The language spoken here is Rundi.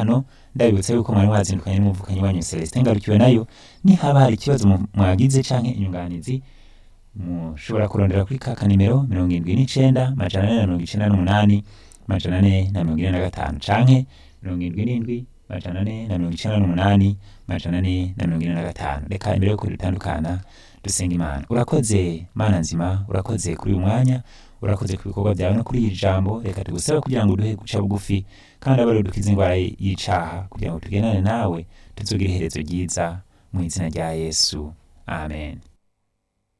gatanu ndabibutsa yuko mwari mwazindukanye n'umuvukanyi wanyu Celestin ngarukiwe nayo nihaba hari ikibazo mu- mwagize canke inyunganizi mushobora kurondera kuri ka kanimero mirongo indwi n'icenda majana ane na mirongo icenda n'umunani majana ane na mirongo ine na gatanu canke mirongo indwi n'indwi majana ane na mirongo icenda n'umunani majana ane na mirongo ine na gatanu reka imbere yuko dutandukana dusenga imana urakoze mana nzima urakoze kuri uyu mwanya urakoze ku bikorwa byawe no kuri iri jambo reka tugusabe kugira ngo uduhe guca bugufi kandi abe dukize indwara y'icaha kugira ngo tugendane nawe tuzogire iherezo ryiza mu izina rya yesu amen